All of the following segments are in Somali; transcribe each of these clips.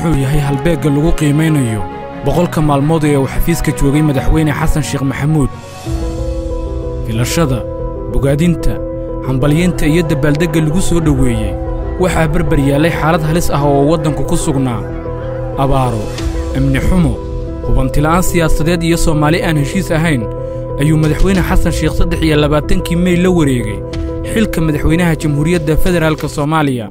muxuu yahay halbeegga lagu qiimaynayo boqolka maalmood ee uu xafiiska joogay madaxweyne xasan sheekh maxamuud filashada bogaadinta hambalyeynta iyo dabaaldegga lagu soo dhoweeyey waxaa barbar yaallay xaalad halis ah oo waddanku ku sugnaa abaaro amni xumo hubantila'aan siyaasadeed iyo soomaali aan heshiis ahayn ayuu madaxweyne xasan sheekh saddex iyo labaatankii mey la wareegay xilka madaxweynaha jamhuuriyadda federaalka soomaaliya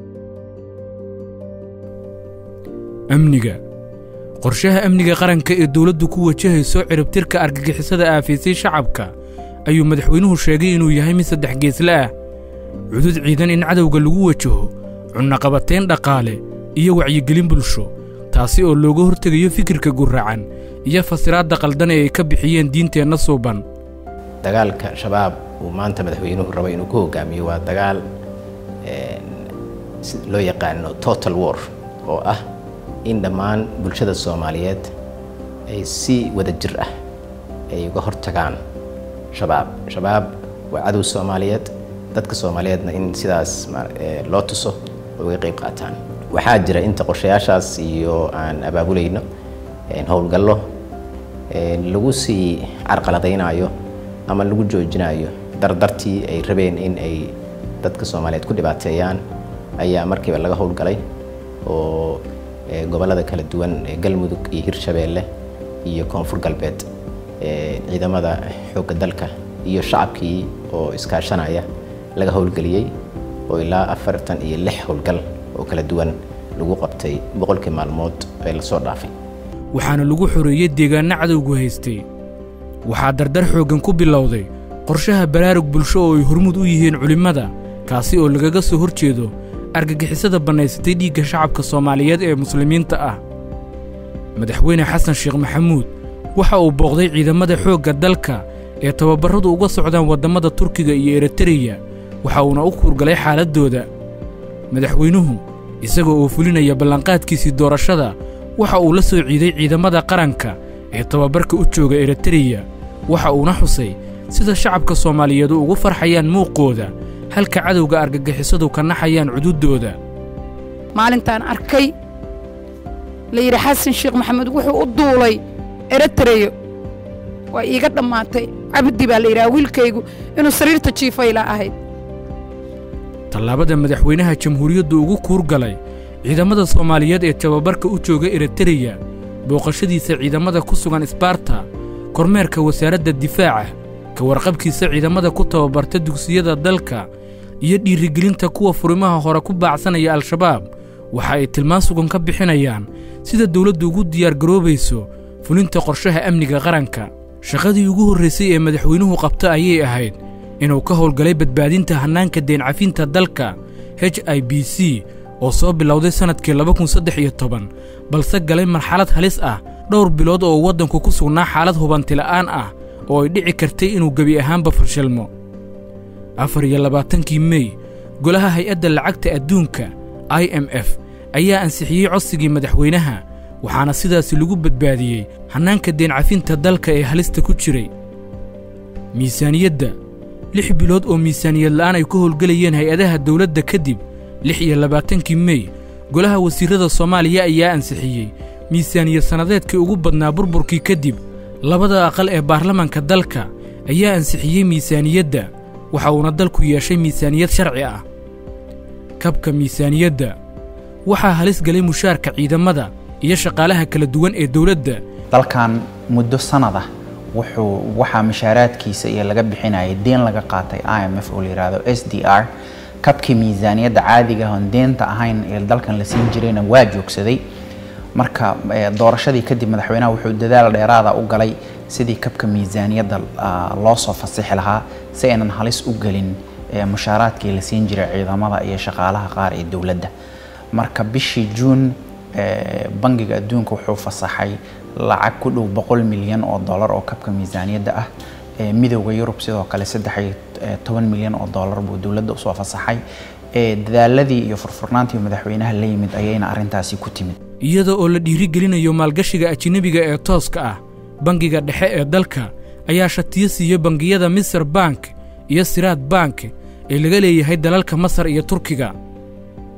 amniga qorshaha amniga qaranka ee dawladdu ku wajahayso ciribtirka argagixisada aafaysay shacabka ayuu madaxweynuhu sheegay inuu yahay mid saddex geesle ah cudud ciidan in cadowga lagu wajaho cunnaqabatayn dhaqaale iyo wacyigelin bulsho taasi oo looga hortegayo fikirka gurracan iyo fasiraadda qaldan ee ay ka bixiyeen diinteenna suuban dagaalka shabaab uu maanta madaxweynuhu rabo inuu ku hogaamiyo waa dagaal loo yaqaano total war oo ah in dhammaan bulshada soomaaliyeed ay si wada jir ah ay uga hortagaan shabaab shabaab waa cadow soomaaliyeed dadka soomaaliyeedna in sidaas loo tuso oo uga qayb qaataan waxaa jira inta qorshayaashaas iyo aan abaabulayno howlgallo lagu sii carqaladaynayo ama lagu joojinayo dardartii ay rabeen in ay dadka soomaaliyeed ku dhibaateeyaan ayaa markiiba laga howlgalay oo gobollada kala duwan ee galmudug iyo hirshabeelle iyo koonfur galbeed ciidamada xoogga dalka iyo shacabkii oo iskaashanaya laga howlgeliyey oo ilaa afartan iyo lix howlgal oo kala duwan lagu qabtay boqolkii maalmood ee lasoo dhaafay waxaana lagu xoreeyey deegaanno cadowgu haystay waxaa dardar xooggan ku bilowday qorshaha baraarug bulsho oo ay hormuud u yihiin culimmada kaasi oo lagaga soo hor jeedo argagixisada bannaysatay dhiigga shacabka soomaaliyeed ee muslimiinta ah madaxweyne xasan sheekh maxamuud waxa uu booqday ciidamada xoogga dalka ee tababarradu uga socdaan waddammada turkiga iyo eritreya waxa uuna u kuurgalay xaaladdooda madaxweynuhu isagoo oo fulinaya ballanqaadkiisii doorashada waxa uu la soo ciiday ciidamada qaranka ee tababarka u jooga eritreya waxa uuna xusay sida shacabka soomaaliyeedu ugu farxayaan muuqooda halka cadowga argagixisadu ka naxayaan cududdooda maalintaan arkay la yidhi xasan sheekh maxamed wuxuu u duulay eritreyo waa iiga dhammaatay cabdi baa la yidhaha wiilkaygu inuu sariirta jiifayla ahayd tallaabada madaxweynaha jamhuuriyaddu ugu kuurgalay ciidamada soomaaliyeed ee tababarka u jooga eritreya booqashadiisa ciidamada ku sugan isbaarta kormeerka wasaaradda difaaca ka warqabkiisa ciidamada ku tababarta dugsiyada dalka iyo dhiirigelinta kuwa furimaha hore ku baacsanaya al-shabaab waxa ay tilmaan sugan ka bixinayaan sida dawladdu ugu diyaargaroobayso fulinta qorshaha amniga qaranka shaqadii ugu horraysay ee madaxweynuhu qabta ayay ahayd inuu ka howlgalay badbaadinta hannaanka deencafinta dalka h i b c oo soo bilowday sannadkii laba kun saddex iyo toban balse galay marxalad halis ah dhowr bilood oo waddanku ku sugnaa xaalad hubantila'aan ah oo ay dhici kartay inuu gebi ahaanba fashilmo afar iyo labaatankii mey golaha hay-adda lacagta adduunka i m f ayaa ansixiyey codsigii madaxweynaha waxaana sidaasi lagu badbaadiyey hannaanka deencafinta dalka ee halista ku jiray miisaaniyadda lix bilood oo miisaaniyad la'aan ay ku howlgelayeen hay-adaha dawladda kadib lix iyo labaatankii mey golaha wasiirrada soomaaliya ayaa ansixiyey miisaaniyad sannadeedkii ugu badnaa burburkii kadib labada aqal ee baarlamanka dalka ayaa ansixiyey miisaaniyadda waxa uuna dalku yeeshay miisaaniyad sharci ah kabka miisaaniyadda waxaa halis galay mushaarka ciidamada iyo shaqaalaha kala duwan ee dawladda dalkan muddo sanad ah wuxuu waxaa mashaaraadkiisa iyo laga bixinayay deen laga qaatay i m f oo la yidhaahdo s d r kabkii miisaaniyadda caadiga oon deenta ahayn ee dalkan la siin jirayna waa joogsaday marka doorashadii kadib madaxweynaha wuxuu dadaal dheeraada u galay sidii kabka miisaaniyadda loo soo fasixi lahaa si aynan halis u gelin mushaaraadkii la siin jiray ciidamada iyo shaqaalaha qaar ee dowladda marka bishii juun bangiga adduunka wuxuu fasaxay lacag ku dhow boqol milyan oo dollar oo kabka miisaaniyadda ah midowda yurub sidoo kale saddex iyo toban milyan oo dollar buu dowladda usoo fasaxay dadaaladii iyo furfurnaantii madaxweynaha la yimid ayayna arrintaasi ku timid iyada oo la dhiirigelinayo maalgashiga ajinabiga ee tooska ah bangiga dhexe ee dalka ayaa shatiyo siiya bangiyada misr bank iyo siraad bank ee laga leeyahay dalalka masar iyo turkiga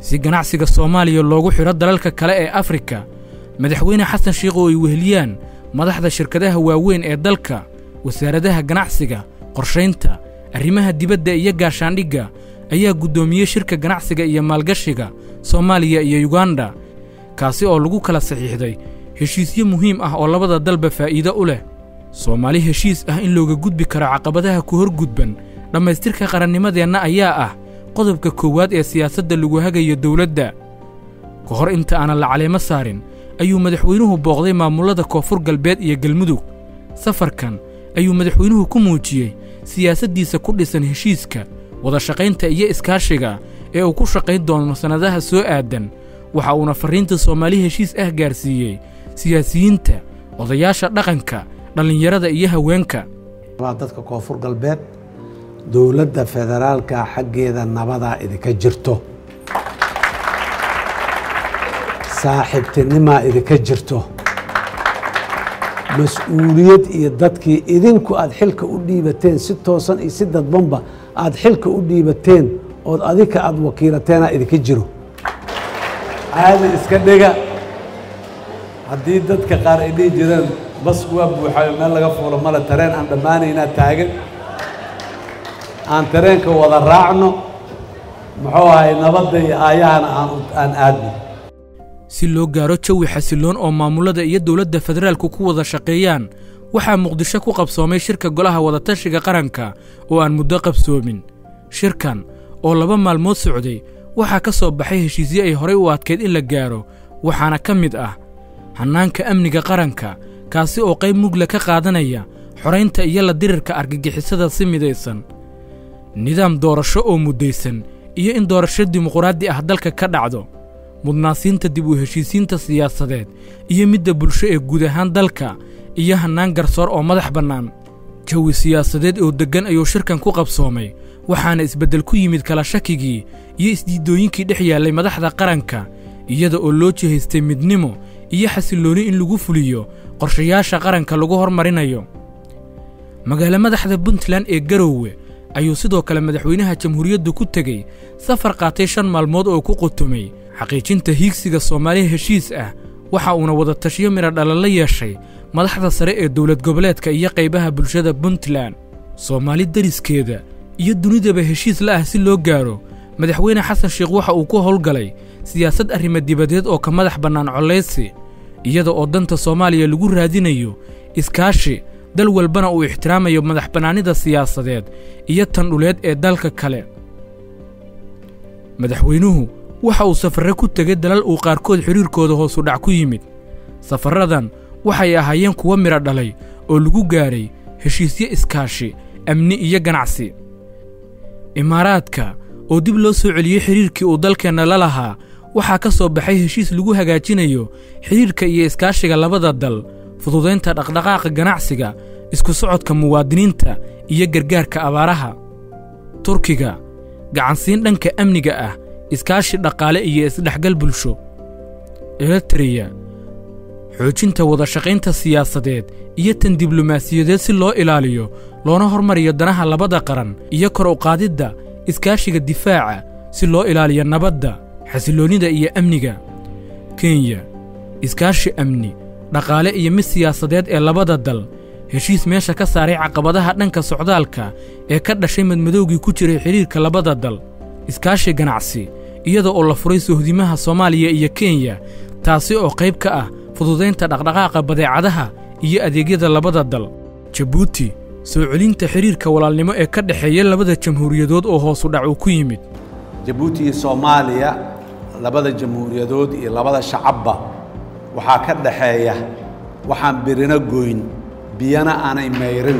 si ganacsiga soomaaliya loogu xidho dalalka kale ee afrika madaxweyne xasan sheikh oo ay weheliyaan madaxda shirkadaha waaweyn ee dalka wasaaradaha ganacsiga qorshaynta arrimaha dibadda iyo gaashaandhigga ayaa guddoomiyey shirka ganacsiga iyo maalgashiga soomaaliya iyo yuganda kaasi oo lagu kala saxiixday heshiisyo muhiim ah oo labada dalba faa'iido u leh soomaali heshiis ah in looga gudbi karo caqabadaha ku horgudban dhammaystirka qarannimadeenna ayaa ah qodobka koowaad ee siyaasadda lagu hagayo dawladda ka hor inta aanan la caleemo saarin ayuu madaxweynuhu booqday maamullada koonfur galbeed iyo galmudug safarkan ayuu madaxweynuhu ku muujiyey siyaasaddiisa ku dhisan heshiiska wadashaqaynta iyo iskaashiga ee uu ku shaqayn doono sannadaha soo aadan waxa uuna farriinta soomaali heshiis ah gaarsiiyey siyaasiyiinta odayaasha dhaqanka dhallinyarada iyo haweenka waa dadka koonfur galbeed dowladda federaalka xaggeeda nabadaa idinka jirto saaxiibtinimaa idinka jirto mas-uuliyad iyo dadkii idinku aada xilka u dhiibateen si toosan iyo si dadbanba aada xilka u dhiibateen ood adinka aada wakiilateenaa idinka jiro caadi iska dhega haddii dadka qaar ay dhihi jireen basku waa buuxayo meel laga fuulo male tareen aan dhammaanaynaa taagan aan tareenka wada raacno muxuu ahay nabadda iyo aayahana aan aadno si loo gaaro jawi xasilloon oo maamullada iyo dowladda federaalku ku wada shaqeeyaan waxaa muqdisho ku qabsoomay shirka golaha wadatashiga qaranka oo aan muddo qabsoomin shirkan oo laba maalmood socday waxaa ka soo baxay heshiisyo ay horay u adkayd in la gaaro waxaana ka mid ah hannaanka amniga qaranka kaasi oo qayb mugla ka qaadanaya xoraynta iyo la dirirka argagixisada si midaysan nidaam doorasho oo muddaysan iyo in doorasho dimuquraadi ah dalka ka dhacdo mudnaasiinta dib u heshiisiinta siyaasadeed iyo midda bulsho ee guud ahaan dalka iyo hannaan garsoor oo madax bannaan jawi siyaasadeed oo deggan ayuu shirkan ku qabsoomay waxaana isbeddel ku yimid kala shakigii iyo isdiiddooyinkii dhex yaallay madaxda qaranka iyada oo loo jihaystay midnimo iyo xasillooni in lagu fuliyo qorshayaasha qaranka lagu hormarinayo magaalo madaxda puntland ee garoowe ayuu sidoo kale madaxweynaha jamhuuriyaddu ku tegey safar qaatay shan maalmood oo ku qutumay xaqiijinta hiigsiga soomaaliya heshiis ah waxa uuna wadatashiyo midha dhalan la yeeshay madaxda sare ee dowlad goboleedka iyo qaybaha bulshada puntland soomaali deriskeeda iyo dunidaba heshiis la ah si loo gaaro madaxweyne xasan sheekh waxa uu ku howlgalay siyaasad arrimo dibadeed oo ka madax bannaan collaysi iyada oo danta soomaaliya lagu raadinayo iskaashi dal walbana uu ixtiraamayo madax bannaanida siyaasadeed iyo tan dhuleed ee dalka kale madaxweynuhu waxa uu safarre ku tegay dalal uu qaarkood xidhiirkooda hoosu dhac ku yimid safarradan waxay ahaayeen kuwo midho dhalay oo lagu gaadhay heshiisyo iskaashi amni iyo ganacsi imaaraadka oo dib loo soo celiyey xidhiirkii uu dalkeenna la lahaa waxaa ka soo baxay heshiis lagu hagaajinayo xidhiirka iyo iskaashiga labada dal fududaynta dhaqdhaqaaqa ganacsiga isku socodka muwaadiniinta iyo gargaarka abaaraha turkiga gacansiin dhanka amniga ah iskaashi dhaqaale iyo isdhexgal bulsho eritreya xoojinta wadashaqaynta siyaasadeed iyo tan diblomaasiyadeed si loo ilaaliyo loona hormariyo danaha labada qaran iyo kor u qaadidda iskaashiga difaaca si loo ilaaliyo nabadda xasilloonnida iyo amniga kenya iskaashi amni dhaqaale iyo mid siyaasadeed ee labada dal heshiis meesha ka saaray caqabadaha dhanka socdaalka ee ka dhashay madmadowgii ku jiray xidhiirka labada dal iskaashi ganacsi iyada oo la furay sohdimaha soomaaliya iyo kenya taasi oo qayb ka ah fududaynta dhaqdhaqaaqa badeecadaha iyo adeegyada labada dal jabuuti soo celinta xidhiirka walaalnimo ee ka dhexeeya labada jamhuuriyadood oo hoosu dhac uu ku yimid jabuuti iyo soomaaliya labada jamhuuriyadood iyo labada shacabba waxaa ka dhaxeeya waxaan birino goyn biyana aanay mayrin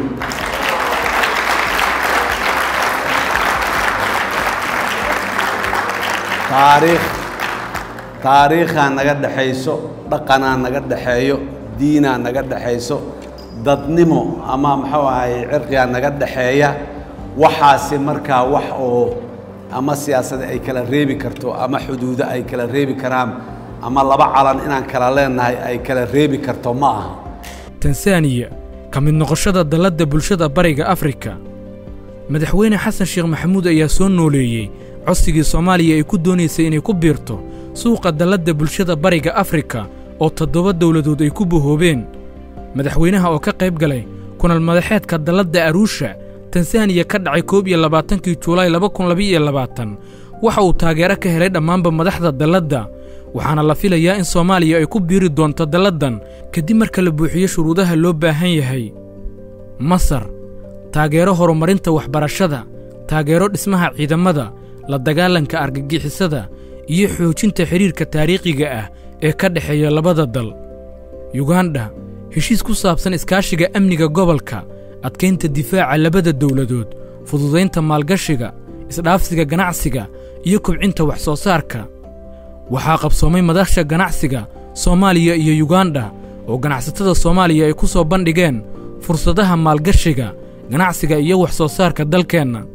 taariikh taariikhaa naga dhexayso dhaqanaa naga dhexeeyo diinaa naga dhexayso dadnimo ama muxuu ahay cirqigaa naga dhexeeya waxaasi markaa wax oo ama siyaasada ay kala reebi karto ama xuduudo ay kala reebi karaan ama laba calan inaan kala leenahay ay kala reebi karto ma aha tansaaniya ka mid noqoshada dalladda bulshada bariga afrika madaxweyne xasan sheekh maxamuud ayaa soo nooleeyey codsigii soomaaliya ay ku doonaysay inay ku biirto suuqa dalladda bulshada bariga afrika oo toddoba dowladood ay ku bohoobeen madaxweynaha oo ka qayb galay kunal madaxeedka dalladda aruusha tansaaniya ka dhacay koob iyo labaatankii juulaay laba kun labaiyo labaatan waxa uu taageero ka helay dhammaanba madaxda dalladda waxaana la filayaa in soomaaliya ay ku biiri doonto dalladdan kadib marka la buuxiyo shuruudaha loo baahan yahay masar taageero horumarinta waxbarashada taageero dhismaha ciidamada la dagaalanka argagixisada iyo xoojinta xidhiirka taariikhiga ah ee ka dhexeeya labada dal yugandha heshiis ku saabsan iskaashiga amniga gobolka adkaynta difaaca labada dowladood fududaynta maalgashiga isdhaafsiga ganacsiga iyo kobcinta wax soo saarka waxaa qabsoomay madaxsha ganacsiga soomaaliya iyo yugandha oo ganacsatada soomaaliya ay ku soo bandhigeen fursadaha maalgashiga ganacsiga iyo wax soo saarka dalkeenna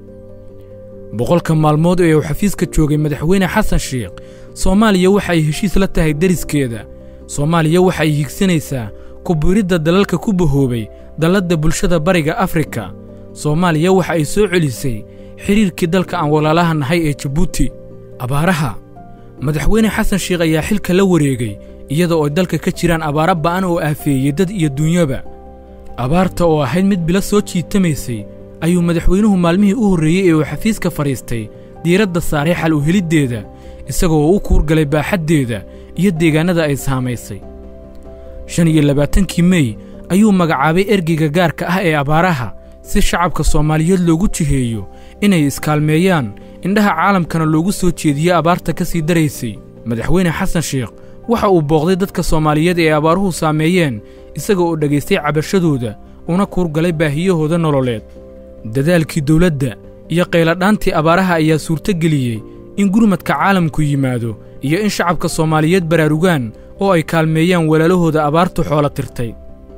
boqolka maalmood ee uu xafiiska joogay madaxweyne xasan sheikh soomaaliya waxa ay heshiis la tahay deriskeeda soomaaliya waxa ay higsanaysaa kubiiridda dalalka ku bahoobay dalladda bulshada bariga afrika soomaaliya waxa ay soo celisay xidhiirkii dalka aan walaalaha nahay ee jabuuti abaaraha madaxweyne xasan sheikh ayaa xilka la wareegay iyadoo ay dalka ka jiraan abaaro ba'an oo aafeeyey dad iyo dunyaba abaarta oo ahayd mid bilo soo jiitamaysay ayuu madaxweynuhu maalmihii u horreeyey ee uu xafiiska fadhiistay diiradda saaray xal u heliddeeda isagoo u kuurgalay baaxaddeeda iyo deegaannada ay saamaysay shan iyo labaatankii mey ayuu magacaabay ergeyga gaarka ah ee abaaraha si shacabka soomaaliyeed loogu jiheeyo inay iskaalmeeyaan indhaha caalamkana loogu soo jeediyo abaarta ka sii daraysay madaxweyne xasan sheikh waxa uu booqday dadka soomaaliyeed ee abaaruhu saameeyeen isaga oo dhegaystay cabashadooda una kuurgalay baahiyahooda nololeed dadaalkii dawladda iyo qayladhaantii abaaraha ayaa suurtogeliyey in gurmadka caalamku yimaado iyo in shacabka soomaaliyeed baraarugaan oo ay kaalmeeyaan walaalahooda abaartu xoolo tirtay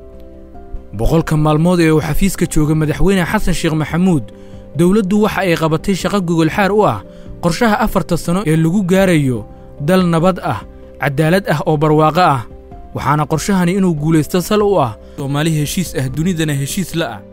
boqolka maalmood ee uu xafiiska jooga madaxweyne xasan sheekh maxamuud dowladdu waxa ay qabatay shaqo gogolxaar u ah qorshaha afarta sanno ee lagu gaarayo dal nabad ah caddaalad ah oo barwaaqo ah waxaana qorshahani inuu guulaysto sal u ah soomaali heshiis ah dunidana heshiis la ah